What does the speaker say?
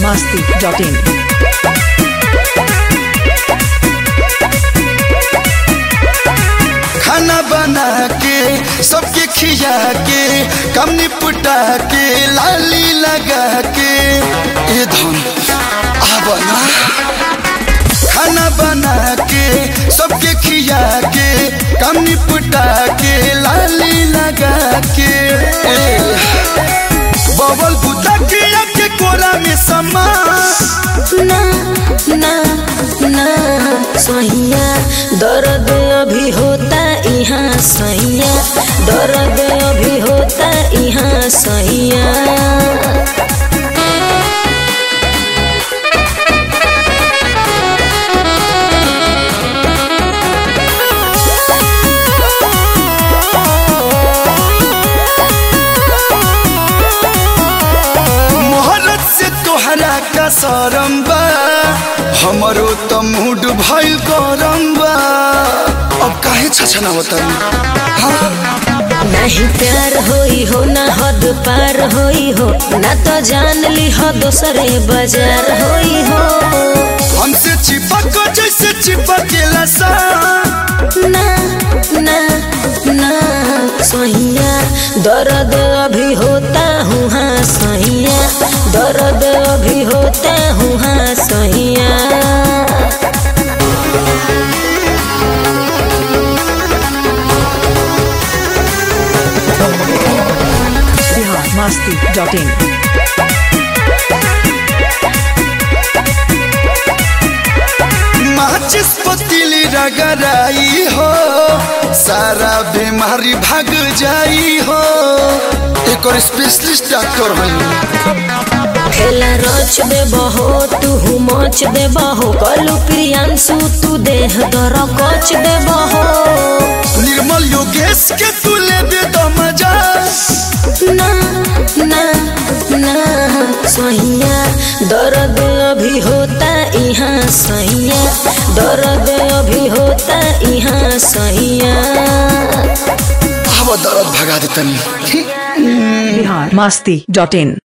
masti.in. खाना बना के सबके खिया के कम निपटा के लाली लगा के ए धन आब ना खाना बना के सबके खिया के कम निपटा के लाली लगा के ए, बबल बुता के के कोरा में समा ना ना ना सैया दर्द अभी होता यहाँ सैया दर्द अभी होता यहाँ सैया मोहरत से तोहरा का सरम बा हमरो त मूड भइल गरम बा अब काहे छछना होता नहीं प्यार होई हो ना हद पार होई हो ना तो जान ली हो दोसरे बाजार होई हो हमसे चिपक जैसे चिपकेला सा ना ना ना सैया दर्द अभी होता हूँ हाँ सैया दर्द अभी होता हूँ हाँ सैया Bihar masti.in. माचिस पतीली रगड़ाई हो सारा बीमारी भाग जाई हो एक और स्पेशलिस्ट डॉक्टर है खेला रच दे बहो तू मच दे बहो कलू प्रियांशु तू देह दर कच दे बहो निर्मल योगेश के तू ले दे दो मजा ना ना ना सैया दर्द अभी होता यहाँ सैया दर्द अभी होता यहाँ सैया अब दर्द भगा दे तनी Bihar masti.in.